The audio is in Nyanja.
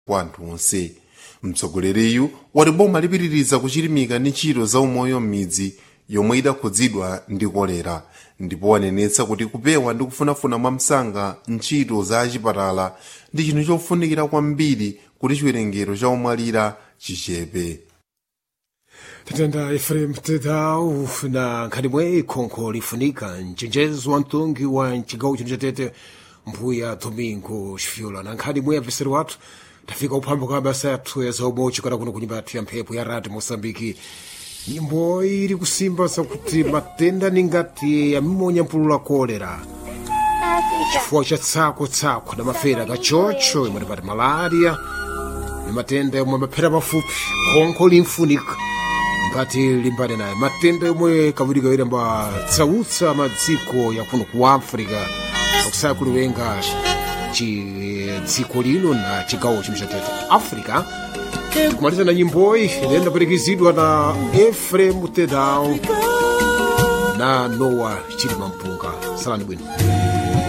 kwa anthu onse mtsogoleriyu wati boma lipitiriza kuchilimika ndi ntchito za umoyo m'midzi yomwe idakhudzidwa ndi kolera ndipo wanenetsa kuti kupewa ndi kufunafuna mwamsanga ntchito za achipatala ndi chinthu chofunikira kwambiri kuti chiwerengero cha omwalira chichepe tatenda efrem tedau na nkhani mwe khonkho lifunika mchenjezo wa mtungi wa mcigawo chino chatete mbuya domingo xifyola na nkhani mwe abveseri wathu tafika uphamba kwa mabasa yathu ya zaumwe chikana kuno kunyumba yathu ya mphepo ya rati mosambiki nyimbo ili kusimba zakuti matenda ni ngati yamimonya mpulula kolera chifukwa cha tsako-tsako na mafera kachocho imwe tipati malaria ni matenda yomwe maphera pafupi khonkho limfunika ngati limbane naye matenda yomwe kavudikawiri ambatsautsa madziko yakuno ku africa akusaya kuliwenga ci- dziko lino na chigawo chimwe chatete africa kumaliza na nyimboyi ilenda perekezidwa na efrem tedau na noah chilima mpunga salani bwino